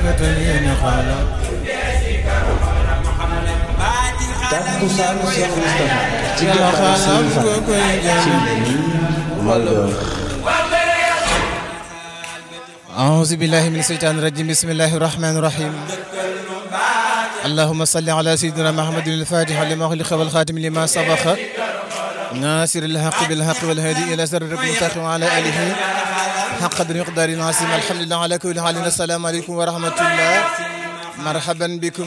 takkusaanu Cheikh Moustapha ci jotaayu Serigne Fall ci Malheur أعوذ بالله من الشيطان الرجيم بسم الله الرحمن الرحيم اللهم صل على سيدنا محمد الفاتح لما خلق والخاتم لما سبق ناصر الحق بالحق والهادي إلى صراطك المستقيم وعلى آله حق قدر مقدار عظيم الحمد لله على كل حال السلام عليكم ورحمة الله مرحبا بكم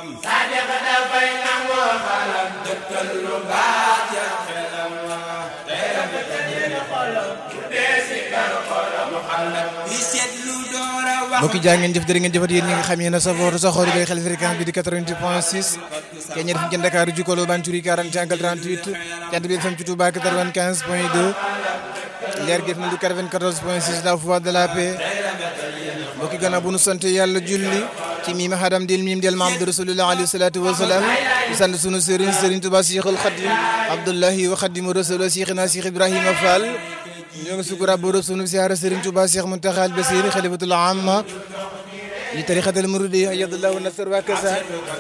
mbokki jaa ngeen jëf jërë ngeen jëfat yéen ñi nga xam yéen a safoor saxoor bay xel fréquence bi di 88 point 6 ke ñe def ci Dakar jikolo Bantouri 40 angle 38 jant bi FM ci Touba 95 point 2 leer gi FM du 94 point 6 la voix de la paix mbokki gannaaw bu nu sant yàlla julli ci miim hadam dil miim del Mahamadu rasulullah alayhi salatu wasalaam di sant sunu sëriñ sëriñ Touba Cheikhul Khadim Abdullahi wa Khadimu Rasul Cheikhina Cheikh Ibrahima Fall ñoo ngi sukura boro sunu siyaara Serigne Touba Cheikh Mountakha al Basir xalifatul amma li tariqatul muridi yadullahu nasr wa kasa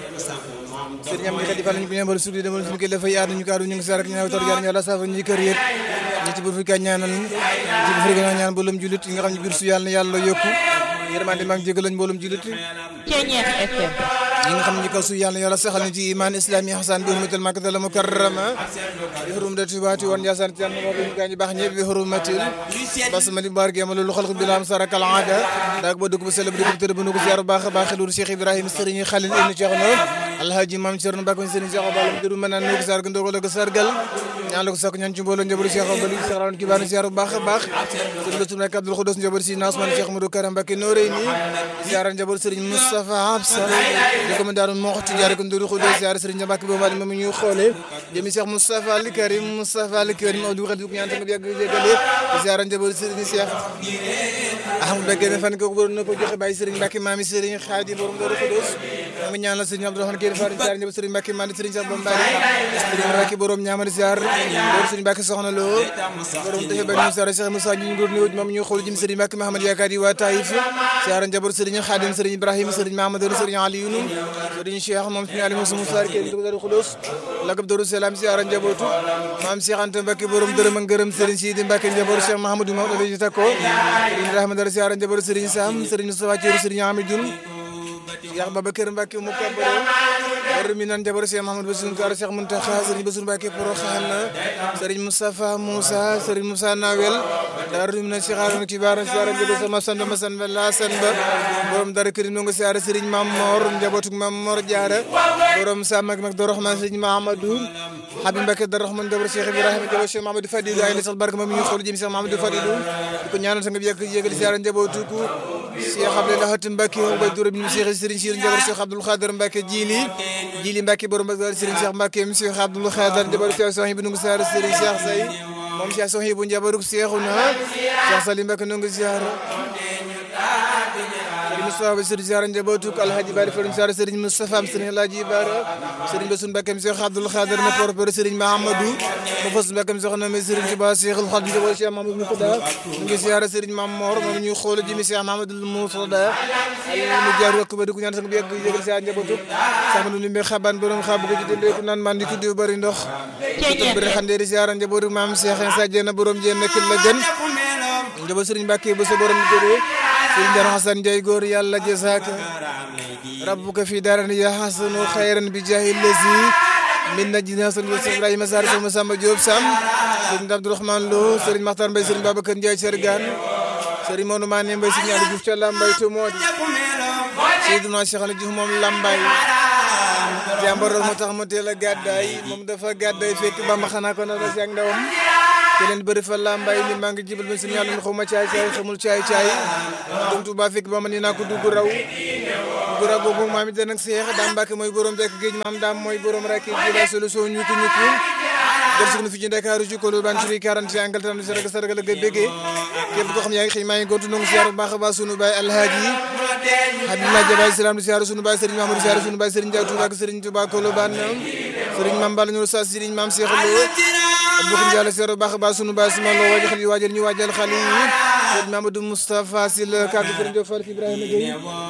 Serigne am di xalifa lañu ko ñëmbal sudi demal suñu ko dafay aar ñu kaaru ñu ngi siyaara ak ñaaw tor jaar ñu la safa ñi kër yëpp ñi ci bu fi ka ñaanal ci bu fi ka ñaan mboolum julit yi nga xam ne biir su yàlla na yàlla yokku yërmande maa ngi jégal lañ mboolum julit Ceeñeex FM ñi nga xam ne ko su yàlla yàlla saxal ni ci iman islami hasan bi hurmatil makkatal mukarrama bi hurmati waati woon yasan ci yàlla bi gaa ñi baax ñëpp bi hurmatil basmali barke ma loolu xalq bilam sarakal aada daag ba dugg bu sell bu dugg tëdd bu nu ko ziar bu baax a baax xelul Cheikh Ibrahima Serigne Khalil ibn Cheikh no alhaji mam Cerno Mbacke Serigne Cheikh Balam dëru mën naan nu ko sar ga ndogal ko sargal ñaan la ko sakk ñaan ci mbooloo njaboot Cheikh Bali Cheikh Rawane kibaar ziar bu baax a baax Serigne Bassirou Mbacké Abdoul Khoudoss njaboot si Nasman Cheikh Modou Karam Mbacke Noreyni ziar njaboot Serigne Moustapha Absa di ko mën daaru moxti jaare ko ndoru Khoudoss ziar Serigne Mbacke bo mali moom ñuy xoolee jëmi Cheikh Moustapha Al Karim Moustapha Al Karim Abdou Khadim ñaan ta nga yàgg jégale ziar njaboot Serigne Cheikh Ahmadou Mbacke ne fan ko borom na ko joxe bàyyi Serigne Mbacke maami Serigne Khadi borom ndoru Khoudoss nga ñaanal Serigne Abdourahmane Kër Fatou ziar njaboot Serigne Mbacke mandi Serigne Cheikh Bombari Serigne Mbacke borom ñaamali ziar borom Serigne Mbacke soxna lo borom defe benn ziar Cheikh Moussa ñu ngor néew moom ñu xool jëm Serigne Mbacke Mahamad yaakaar yi waa Taïf ziar njaboot Serigne Khadim Serigne Ibrahima Serigne Mahamadou Serigne Alioune Serigne Cheikh moom suñu Ali Moussa Moussa Kër ndoru Khoudoss lagab Darou Salam ziar njabootu maam Cheikh Anta Mbacke borom dërëm ak ngërëm Serigne Sidi Mbacke njaboot Cheikh Mahamadou Mamadou Aladji Tako Serigne Ibrahima Dara ziar njaboot Serigne Sam Serigne Moustapha Thiorou Serigne Amidoune Cheikh Babacar Mbacke mu kabaro war mi nan jabar Cheikh Mahamadou Bassirou Kar Cheikh Mountakha Serigne Bassirou Mbacke Porokhane Serigne Moustapha Moussa Serigne Moussa Nawel daru mi nan Cheikh Arouna Kibar ziara njabootu sama sanda ma san la san ba borom dara kërim no nga ziara Serigne Mam Mor njabootu Mam Mor Diara borom Sam ak mag do Rahman Serigne Mahamadou Habib Mbacke do Rahman jabar Cheikh Ibrahima jabar Cheikh Mahamadou Fadilou ay sax barke moom ñu xool jëm Cheikh Mahamadou Fadilou di ko ñaanal sa nga yegg yeggal ziara njabootu ku Cheikh Abdoulaye Hatim Mbacke ba dura bi Cheikh Serigne Sir njabar Cheikh Abdoul Khader Mbacke jili jili Mbacke borom Mbacke Serigne Cheikh Mbacke Cheikh Abdoul Khader njabar Cheikh Sohibou nu ngi ziar Serigne Cheikh Say moom Cheikh Sohibou njabaru Cheikhouna Cheikh Salim Mbacke nu ngi ziar Serigne Moustapha Serigne ziar njabootu Alhaji Bari Farim ziar Serigne Moustapha am Serigne Alhaji Bara Serigne Bassirou Mbacke Cheikh Abdoul Khader na porpeur Serigne Mahamadou mo fas Mbacke soxna me Serigne Touba Cheikhul Khadim njaboot Cheikh Mahamadou Moutada nu ngi ziar Serigne Mam Mor moom ñuy xool jëmi Cheikh Mahamadou Moutada mu jaar wakk ba di ko ñaan sang bi yegg yeggal ziar njabootu sama lu limbe xaban borom xabu ko ci dende ku naan man di tuddi bari ndox ko bëri xande di ziar njabootu maam Cheikh Insa Dieng borom Dieng nekk la gën njaboot Serigne Mbacke ba sa borom jógee Serigne Dara Hassan Ndiaye góor yàlla jazaaka rabbuka fi daran ya hasanu khayran bi jahi lazi min najina sun Ibrahima Sarr sama Samba Diop Sam Serigne Abdourahmane Lo Serigne Makhtar Mbaye Serigne Babacar Ndiaye Sergane Serigne Modou Mané Mbaye Serigne Ali Diouf ca Lambaye to moodi Seydina Cheikh Ali Diouf moom Lambaye jàmbaroon moo tax mu teel a gàddaay moom dafa gàddaay fekk Bamba xanaa ko na si ak ndawam te leen bëri fa Lambaye ni maa ngi jibal ba suñu yàlla xaw ma caay caay xamul caay caay dem Tuuba fekk Bamba ni naa ko dugg raw dugg raw boobu maam it nag Seex daam Mbàkke mooy borom bekk géej maam daam mooy borom rakki ji la solution ñukku ñukku del sukk na fi ci Ndakaaru ci kolo ban ci 40 angal tan sarga sarga la ga béggee képp koo xam yaa ngi xëy maa ngi gontu nangu siyaar bu baax a baax sunu baay alhaaji Habib Madja Baye Salam di siyaar sunu baay Serigne Mamadou siyaar sunu baay Serigne Ndiaye Touba ak Serigne Touba Kolo Ban Serigne Mame Balla ñu sa Serigne Mame Cheikh Lo Abdou Ndiaye siyaar bu baax a baax sunu baay suma lo waajal xale yi waajal ñu waajal xale yi Sëriñ Mamadou Moustapha Sil kaddu kër Ndiop Fall Ibrahima Gueye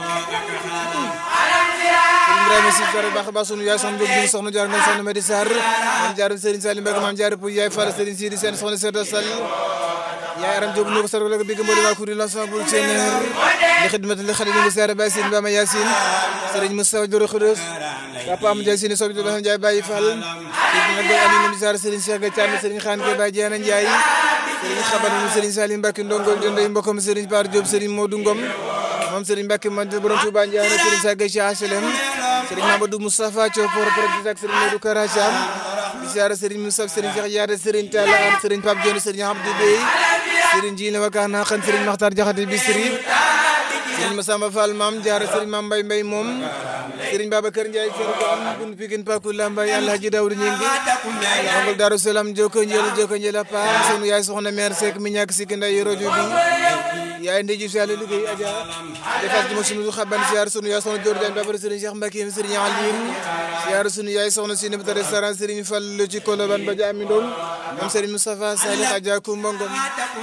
Sëriñ Ibrahima Sil Sare baax a baax sunu yaay soxna Diop soxna jaar ngeen soxna Medi Sarr man jaar Sëriñ Salim Mbacke man jaar Pouy yaay Fall Sëriñ Sidi Sène soxna Seydou Sall yaay Aram Diop nuko sargal ko bigg mboli waa kuréel l'ensemble Sénégal li xidmat li xadim ngi siyaare Baye Sine Bama Yacine Sëriñ Moustapha Doro Khoudoss Papa Am Ndiaye Sine sobi do Ndiaye Baye Fall Sëriñ Nagay Ali Moussa Sarr Sëriñ Cheikh Gathiane Sëriñ Khane Ke Baye Diana Ndiaye Sëriñ Xaban mu Sëriñ Salim Mbacke Ndongol Dendey mbokkam Sëriñ Par Diop Sëriñ Modou Ngom moom Sëriñ Mbacke man borom Touba Ndiaye Sëriñ Sagay Cheikh HLM Sëriñ Mamadou Moustapha Thiopor Projet ak Sëriñ Modou Karacham di siyaare Sëriñ Moustapha Sëriñ Cheikh Yaade Sëriñ Talla An Sëriñ Pape Dione Sëriñ Abdou Bey Sëriñ Jiine Wakana Xan Sëriñ Makhtar Jaxate Bisri Sëriñ Massamba Fall Maam Jaara Sëriñ Maam Mbay Mbay moom Sëriñ Babacar Ndiaye Kër Gam Bun Pikin Paku Lambay Alhaji Daoud Ñingi Angol Darou Salam Joko Njël Joko Njël Pa sunu yaay soxna mère Seck mi ñàkk sikki nday rojo bi yaay ndey ji si yàlla liggéey aja defal ci ma sunu xaban siyaar sunu yaay soxna Dior Diagne Babar Sëriñ Cheikh Mbacke Sëriñ Alim siyaar sunu yaay soxna si nebta restaurant Sëriñ Fall ci Koloban ba jaami ndong moom Sëriñ Moustapha Salih Adja Kumba Ngom